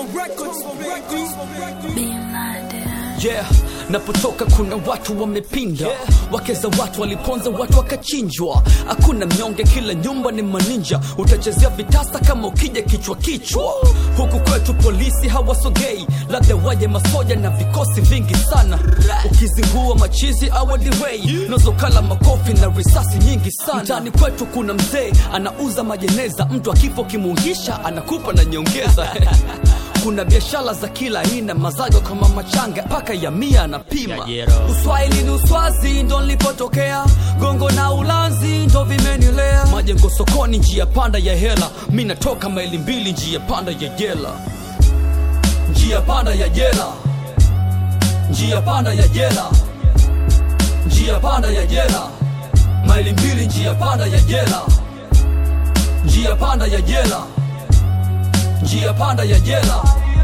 yeah napotoka kuna watu wamepinda yeah. wakeza watu waliponza watu wakachinjwa hakuna mnyonge kila nyumba ni maninja utachezea vitasa kama ukija kichwa kichwa huku kwetu polisi hawasogei labda waje masoja na vikosi vingi sana ukizingua machizi awadirei nozokala makofi na risasi nyingi sana mtani kwetu kuna mzee anauza majeneza mtu akifo kimuungisha anakupa na nyongeza kuna biashara za kila aina mazago kama machanga mpaka ya mia anapima uswahili ni uswazi ndo nilipotokea gongo na ulanzi ndo vimenilea majengo sokoni njia panda ya hela mi natoka maili mbili njia panda ya jela njia panda ya jela njia panda ya jela njia panda ya jela maili mbili njia panda ya jela njia panda ya jela njia panda ya jela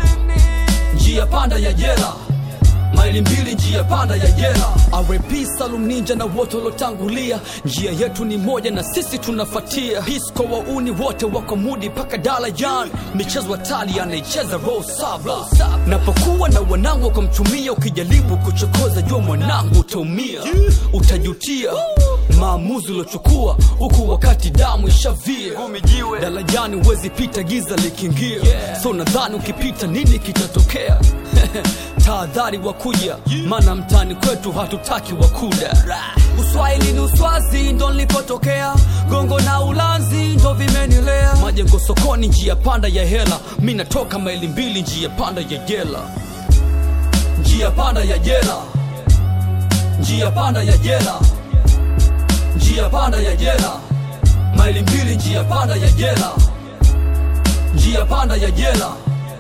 njia panda ya jela maili mbili njia panda ya jela rp salum ninja na wote waliotangulia njia yetu ni moja na sisi tunafatia disco wauni wote wako mudi paka dalajan michezo hatari anaicheza rosabla napokuwa na wanangu wakamchumia ukijaribu kuchokoza jua mwanangu utaumia utajutia maamuzi uliochukua huku wakati damu ishavia dalajani huwezi pita giza likiingia so nadhani ukipita nini kitatokea tahadhari wakuja maana mtani kwetu hatutaki wakuda uswahili ni uswazi ndo nilipotokea gongo na ulanzi ndo vimenilea majengo sokoni njia panda ya hela mi natoka maili mbili njia panda ya jela njia panda ya jela njia panda ya jela njia panda ya jela maili mbili njia panda ya jela njia panda ya jela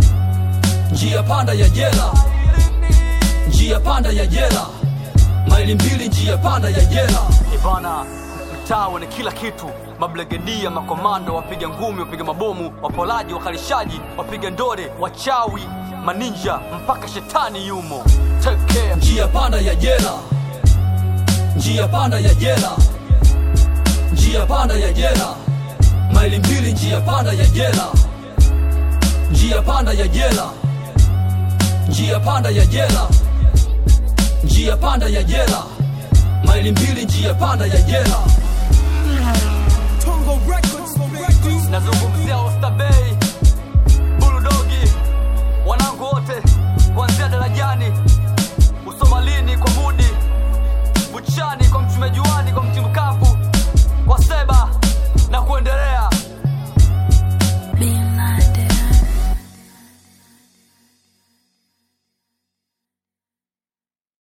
njia panda ya jela njia panda ya jela maili mbili njia panda ya jela ibana mtaa wana kila kitu mablegedia makomando wapiga ngumi wapiga mabomu wapolaji wakalishaji wapiga ndore wachawi maninja mpaka shetani yumo Take care. njia panda ya jela njia panda ya jela njia panda ya jela maili mbili njia panda ya jela njia panda ya jela njia panda ya jela njia panda ya jela maili mbili njia panda ya jela nazungumzia ostabei buludogi wanangu wote kuanzia darajani usomalini kwa mudi buchani kwa mchumejuani kwa mtimkavu